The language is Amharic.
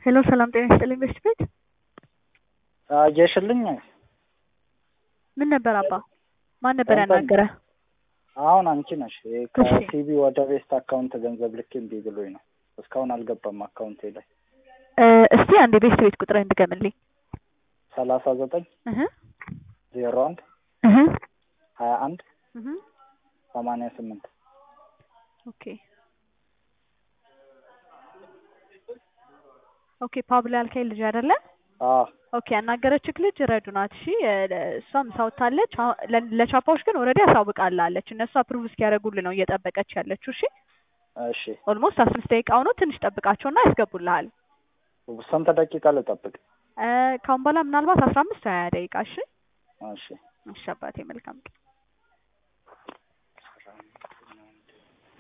ሄሎ ሰላም ጤና ይስጥልኝ በሽት ቤት አየሽልኝ? ምን ነበር አባ? ማን ነበር እንትን- ያናገረ? አሁን አንቺ ነሽ። ይሄ እሺ። ከሲቢ ወደ ቤስት አካውንት ገንዘብ ልክ እምቢ ብሎኝ ነው። እስካሁን አልገባም አካውንቴ ላይ። እ፣ እስቲ አንድ የቤስት ቤት ቁጥርህን ድገምልኝ። ሰላሳ ዘጠኝ እህ ዜሮ አንድ እህ ሀያ አንድ እህ ሰማንያ ስምንት ኦኬ ኦኬ ፓብሎ ያልከኝ ልጅ አይደለ? አዎ ኦኬ ያናገረችክ ልጅ ረዱ ናት። እሺ እ፣ እሷም ሳውታለች። አሁን ለ- ለቻፓዎች ግን ኦልሬዲ አሳውቃላለች። እነሱ አፕሩቭ እስኪያደርጉልህ ነው እየጠበቀች ያለችው። እሺ እሺ። ኦልሞስት አስር ደቂቃ ሆኖ ትንሽ ጠብቃቸውና ያስገቡልሃል። ስንት ደቂቃ ልጠብቅ? እ፣ ካሁን በኋላ ምናልባት አስራ አምስት ሀያ ደቂቃ። እሺ እሺ። እሺ አባቴ መልካም ቀን